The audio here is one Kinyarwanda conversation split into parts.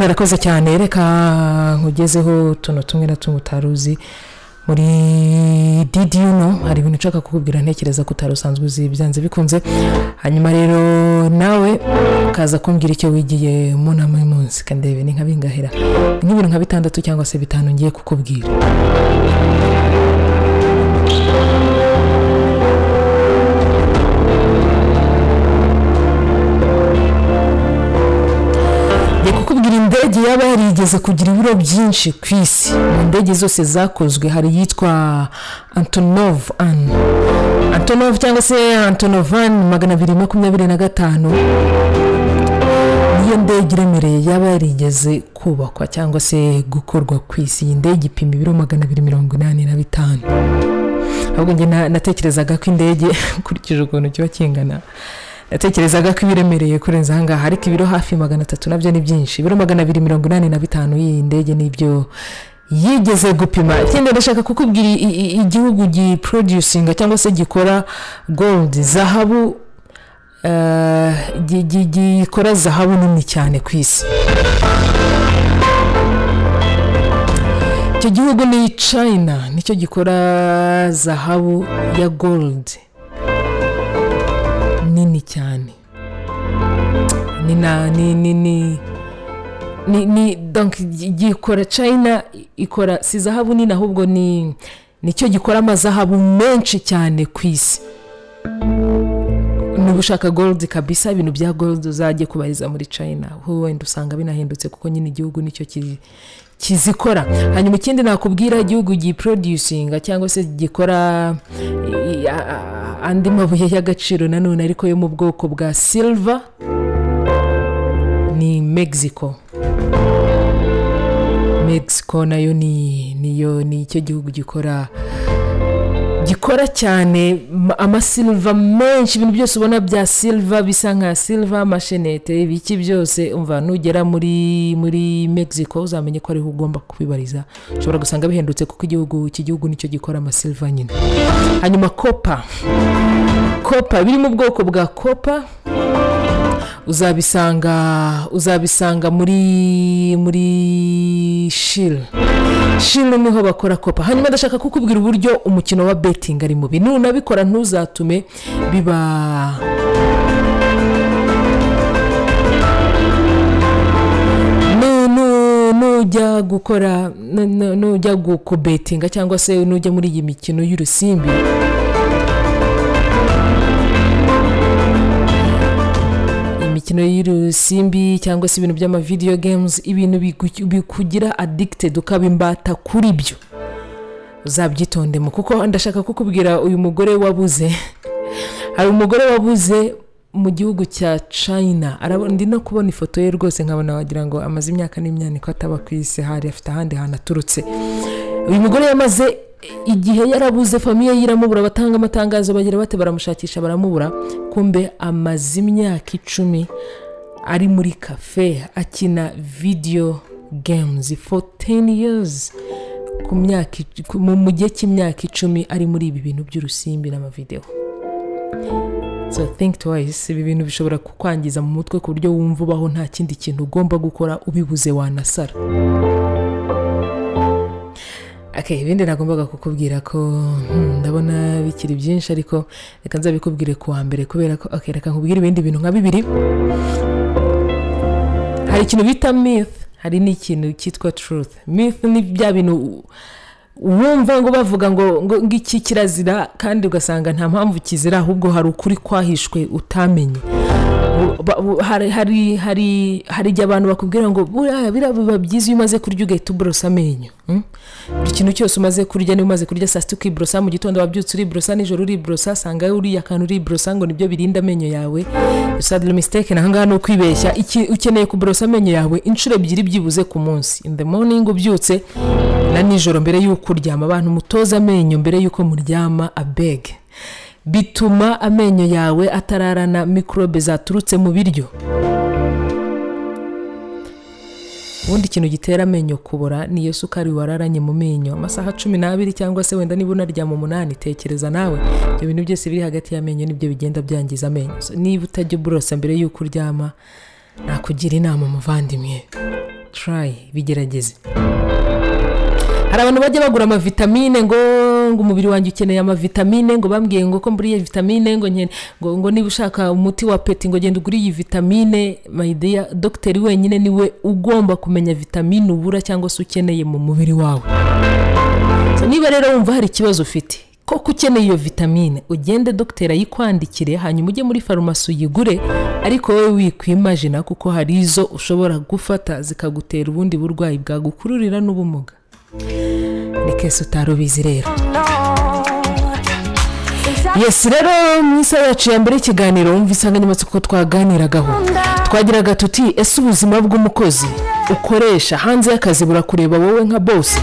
murakoze cyane reka nkugezeho utuntu tumwe na tumwe utari uzi muri didi yuno hari ibintu ushaka kukubwira ntekereza ko utari usanzwe uzi byanze bikunze hanyuma rero nawe ukaza kumbwira icyo wigiye mu nama y'umunsi kandebe ni nka bingahera Ni nk'ibintu nka bitandatu cyangwa se bitanu ngiye kukubwira ngiye kukubwira indege yaba yarigeze kugira ibiro byinshi ku isi mu ndege zose zakozwe hari iyitwa antonov an antonov cyangwa se antonovan magana abiri makumyabiri na gatanu niyo ndege iremereye yaba yarigeze kubakwa cyangwa se gukorwa ku isi iyi ndege ipima ibiro magana abiri mirongo inani na bitanu ahubwo njye na- natekerezaga ko indege ukurikije ukuntu kiba kingana natekerezaga ko ibiremereye kurenza ahangaha ariko ibiro hafi magana atatu nabyo ni byinshi ibiro magana abiri mirongo inani na bitanu y'iyi ndege nibyo yigeze gupima ikindi ndashaka kukubwira i- i- igihugu giproducinga cyangwa se gikora gold zahabu eh, gi- gi- gikora zahabu nini cyane ku isi icyo gihugu ni china nicyo gikora zahabu ya gold nini cyane ni na ni ni ni ni ni donc gi- gikora china ikora si zahabu nini ahubwo ni nicyo gikora amazahabu menshi cyane ku isi niba ushaka gold kabisa ibintu bya gold uzajye kubariza muri china ho wenda usanga binahindutse kuko nyine igihugu nicyo ki- kizikora hanyuma ikindi nakubwira igihugu giproducinga cyangwa se gikora i- a- a- andi mabuye y'agaciro nanone ariko yo mu bwoko bwa silver ni mexico mexico nayo ni niyo ni icyo gihugu gikora gikora cyane ma- amasilva menshi ibintu byose ubona bya silva bisa nka silva amashenete ibiki byose umva nugera muri muri mexico uzamenye ko ariho ugomba kubibariza ushobora gusanga bihendutse kuko igihugu iki gihugu nicyo gikora amasilva nyine hanyuma kopa kopa biri mu bwoko bwa kopa uzabisanga uzabisanga muri muri shira shira niho bakora kopa hanyuma ndashaka kukubwira uburyo umukino wa betingi ari mubi nunabikora ntuzatume biba Nu- nu- nujya gukora nu- nu- nujya gu- kubetinga cyangwa se nujya muri iyi mikino y'urusimbi imikino y'urusimbi cyangwa se ibintu by'amavidiyo games ibintu bigu- bikugira addicted ukaba imbata kuri byo uzabyitondemo kuko ndashaka kukubwira uyu mugore wabuze hari umugore wabuze mu gihugu cya china Arabo- ndi no kubona ifoto ye rwose nkabona wagira ngo amaze imyaka n'imyaniko ataba ku isi hari afite ahandi hantu aturutse uyu mugore yamaze igihe yarabuze famiye ye iramubura batanga amatangazo bagira bate baramushakisha baramubura kumbe amaze imyaka icumi ari muri kafe akina video games for 10 years ku myaka ic- ku- mu- mu gihe cy'imyaka icumi ari muri ibi bintu by'urusimbi n'amavidewo so think twice ibi bintu bishobora kukwangiza mu mutwe ku buryo wumva ubaho nta kindi kintu ugomba gukora ubibuze wanasara Okay, ibindi nagombaga kukubwira ko hmm, ndabona bikiri byinshi ariko reka nzabikubwire ku wa mbere kubera ko okay, reka nkubwire ibindi bintu nka bibiri hari ikintu bita myth hari n'ikintu cyitwa truth myth ni bya bintu u- wumva ngo bavuga ngo ngo ngiki kirazira kandi ugasanga nta mpamvu kizira ahubwo hari ukuri kwahishwe utamenye Bu- ba- bu- hari hari hari hari igihe abantu bakubwira ngo buriya biriya biba byiza iyo umaze kurya ugahita uborosa amenyo hmm? buri kintu cyose umaze kurya niba umaze kurya saa sita ukiborosa mu gitondo wabyutse uriborosa nijoro uriborosa sanga uriya kantu uriborosa ngo nibyo birinda amenyo yawe sadly mistake ahangaha ni ukwibeshya Iki- ukeneye kuborosa amenyo yawe inshuro ebyiri byibuze ku munsi in the morning ubyutse na nijoro mbere y'uko uryama abantu mutoza amenyo mbere y'uko muryama abeg bituma amenyo yawe atararana mikorobe zaturutse mu biryo ubundi ikintu gitera amenyo kubora ni iyo sukari wararanye mu menyo amasaha cumi n'abiri cyangwa se wenda niba unaryama umunani tekereza nawe ibyo bintu byose biri hagati y'amenyo nibyo bigenda byangiza amenyo So, niba utajya uburosa mbere y'uko uryama nakugira inama muvandimwe turayi bigerageze hari abantu bajya bagura amavitamine ngo ngo umubiri wanjye ukeneye amavitamine ngo bambwiye ngo ko mburiye vitamine ngo nkene ngo ngo niba ushaka umuti wa peti ngo genda ugure iyi vitamine mayideya dogiteri wenyine niwe ugomba kumenya vitamine ubura cyangwa se ukeneye mu mubiri wawe So, niba rero wumva hari ikibazo ufite koko ukeneye iyo vitamine ugende dogiteri ayikwandikire hanyuma ujye muri farumasi uyigure ariko wowe wikwimajina kuko hari izo ushobora gufata zikagutera ubundi burwayi bwagukururira n'ubumuga rekese utari ubizi rero yesi rero mu isaha yacu ya mbere y'ikiganiro wumva insanganyamatsiko twaganiragaho twagiraga tuti ese ubuzima bw'umukozi ukoresha hanze y'akazi burakureba wowe nka bose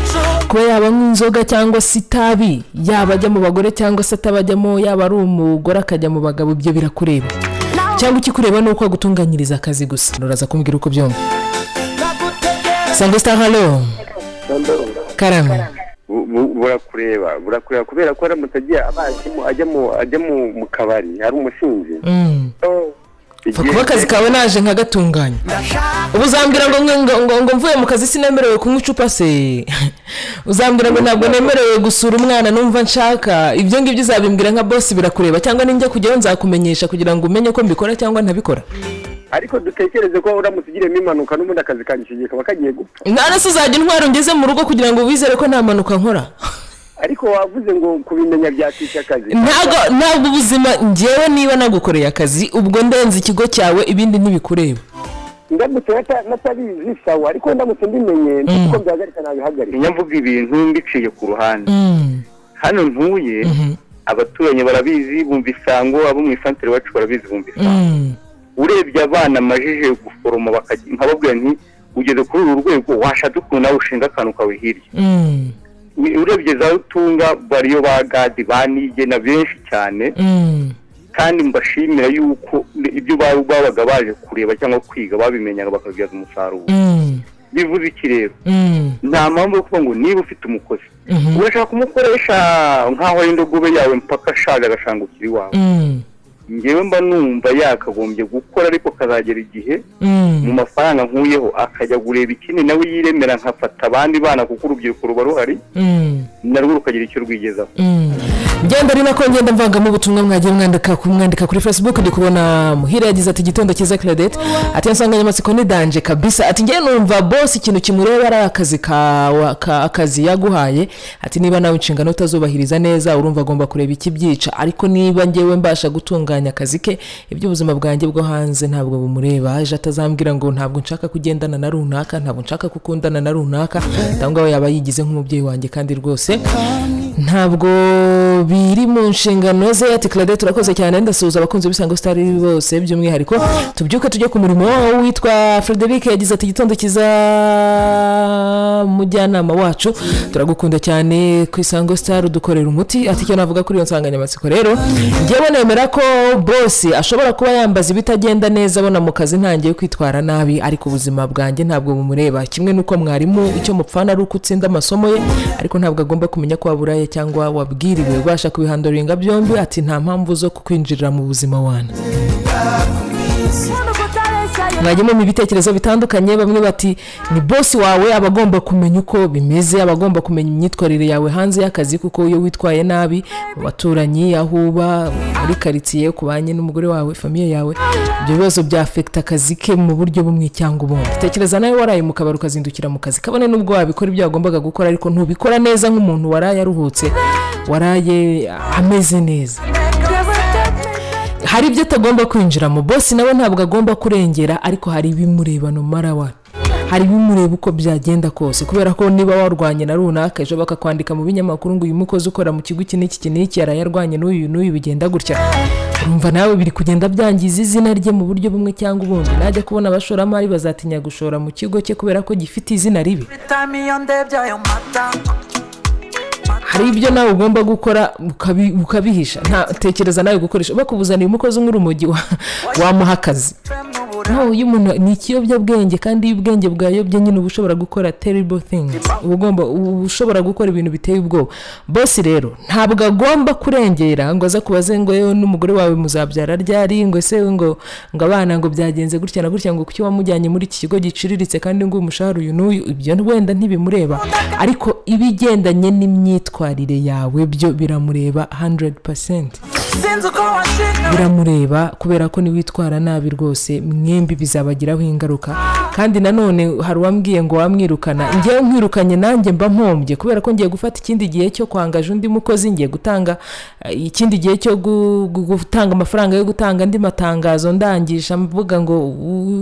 kuba yaba nk'inzoga cyangwa se itabi yaba ajya mu bagore cyangwa se atabajyamo yaba ari umugore akajya mu bagabo ibyo birakureba cyangwa ikikureba ni uko agutunganyiriza akazi gusa uraza kumbwira uko byumva sangwa sitahalo karame Bu- bu- burakureba burakureba kubera ko aramutse agiye abajemo ajya mu ajya mu- mu kabari hari umusinzi Mm. Oh, Fa igihe- kuba akazi kawe naje nkagatunganya ubu uzambwira ngo ngo- ngo- ngo- ngo mvuye mu kazi sinemerewe kunywa icupa se uzambwira ngo ntabwo nemerewe gusura umwana numva nshaka ibyo ngibyo uzabimbwira nka bosi birakureba cyangwa ninjya kujyaho nzakumenyesha kugira ngo umenye ko mbikora cyangwa ntabikora ariko dutekereze ko uramutse ugiriyemo impanuka n'ubundi akazi kanjye icyo gihe kaba kagiye gupfa none se uzajya intwaro ngeze mu rugo kugira ngo wizere ko nta mpanuka nkora ariko wavuze ngo kubimenya byakwica akazi ntabwo ntabwo ubuzima ngewe niba nagukoreye akazi ubwo ndenze ikigo cyawe ibindi ntibikureba ndamutse nata- natabizi sawa ariko ndamutse mbimenye nzi ko byahagarika nabihagarika njya mvuga ibintu mbiciye ku ruhande Mm. hano ntuye abaturanyi barabizi bumva isango abo mu isantere iwacu barabizi bumva isango Mm. urebye abana amajije guforoma bakajya nkababwira nti ugeze kuri uru rwego washatse ukuntu nawe ushinga akantu kawe hirya Mm. Ni- urebye za rutunga bariyo ba gadi banigena benshi cyane Mm. kandi mbashimira yuko ibyo baba- babaga baje kureba cyangwa kwiga babimenyaga bakabyaza umusaruro Mm. bivuze iki rero Mm. nta mpamvu yo kuvuga ngo niba ufite umukozi Mhm. urashaka kumukoresha nk'aho ari indogobe yawe mpaka ashaje agashanga ukiri iwawe Mm. ngewe mba numva yakagombye gukora ariko kazagera igihe mu Mm. mafaranga nkuyeho akajya gureba ikindi nawe yiremera nkafata abandi bana kuko urubyiruko ruba ruhari Mm. narwo rukagira icyo rwigezaho Mm. ngenda ari nako ngenda mvangamo ubutumwa mwagiye mwandika ku- mwandika kuri facebook ndi kubona muhira yagize ati igitondo cyiza claudette ati iyo nsanganyamatsiko ni danje kabisa ati ngewe numva bose ikintu kimureba ari akazi kawa ka, akazi yaguhaye ati niba nawe inshingano utazubahiriza neza urumva agomba kureba ikibyica ariko niba ngewe mbasha gutunganya akazi ke iby'ubuzima bwanjye bwo hanze ntabwo bumureba aje atazambwira ngo ntabwo nshaka kugendana na runaka ntabwo nshaka gukundana na runaka cyangwa we yaba yigize nk'umubyeyi wanjye kandi rwose ntabwo biri mu nshingano ze ati claudette urakoze cyane ndasuhuza abakunzi b'isango sitari bose by'umwihariko tubyuke tujye ku murimo witwa frederic yagize ati igitondo cyiza mujyanama wacu turagukunda cyane ku isango sitari udukorera umuti ati icyo navuga kuri iyo nsanganyamatsiko rero ngewe nemera ko bosi ashobora kuba yambaza ibitagenda neza abona mu kazi ntangiye kwitwara nabi ariko ubuzima bwanjye ntabwo bumureba kimwe n'uko mwarimu icyo mupfana ari uko utsinda amasomo ye ariko ntabwo agomba kumenya ko waburaye cyangwa wabwiriwe ubasha kubihandoringa byombi ati nta mpamvu zo kukwinjirira mu buzima wana mwajyemo mu bitekerezo bitandukanye bamwe bati ni bosi wawe aba agomba kumenya uko bimeze aba agomba kumenya imyitwarire yawe hanze y'akazi kuko iyo witwaye nabi mu baturanyi aho uba muri karitsiye uko ubanye n'umugore wawe famiye yawe ibyo bibazo byafekita akazi ke mu buryo bumwe cyangwa ubundi tekereza nawe waraye mu kabari ukazindukira mu kazi kabone n'ubwo wabikora ibyo wagombaga gukora ariko ntubikora neza nk'umuntu waraye aruhutse waraye ameze neza hari ibyo atagomba kwinjiramo bosi nawe ntabwo agomba kurengera ariko hari ibimureba no marawa hari ibimureba uko byagenda kose kubera ko niba warwanye na runaka ejo bakakwandika mu binyamakuru ngo uyu mukozi ukora mu kigo iki n'iki n'iki yarayarwanye n'uyu n'uyu bigenda gutya urumva nawe biri kugenda byangiza izina rye mu buryo bumwe cyangwa ubundi najya kubona abashoramari bazatinya gushora mu kigo cye kubera ko gifite izina ribi time iyo ndebye ayo mata hari ibyo nawe ugomba gukora ukabi- ukabihisha nta tekereza nawe gukoresha bakubuzaniye umukozi umwe urumogi wa- wamuha akazi fem n'ubure aho iyo umuntu ni ikiyobyabwenge kandi iyo ubwenge bwayobye nyine uba ushobora gukora terrible things uba ugomba uba ushobora gukora ibintu biteye ubwoba bose rero ntabwo agomba kurengera ngo aza kubaze ngo yewe n'umugore wawe muzabyara ryari ngo ese ngo ngo abana ngo byagenze gutya na gutya ngo kuki wamujyanye muri iki kigo giciriritse kandi ngo umushahara uyu n'uyu ibyo wenda ntibimureba ariko ibigendanye n'imyitwarire yawe byo biramureba 100% sinzi uko washinga biramureba kubera ko niwitwara nabi rwose mwembi bizabagiraho ingaruka kandi nanone hari uwambwiye ngo wamwirukana ngewe nkwirukanye nanjye mba mpombye kubera ko ngiye gufata ikindi gihe cyo kwangaje undi mukozi ngiye gutanga eh, ikindi gihe cyo gu- gu- gutanga amafaranga yo gutanga andi matangazo ndangisha mvuga ngo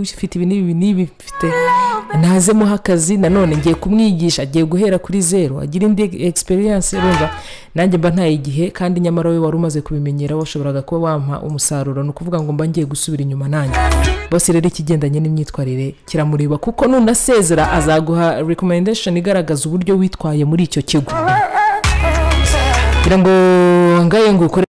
ufite ibi n'ibi n'ibi mfite ntazemuho akazi nanone ngiye kumwigisha agiye guhera kuri zero agira indi experience urumva nanjye mba ntaye igihe kandi nyamara we wari umaze kubimenyera washoboraga kuba wampa umusaruro ni ukuvuga ngo mba ngiye gusubira inyuma nanjye bose rero ikigendanye n'imyitwarire kiramureba kuko nunasezera azaguha recommendation igaragaza uburyo witwaye muri icyo kigo kugira ngo wangaye ngo ukore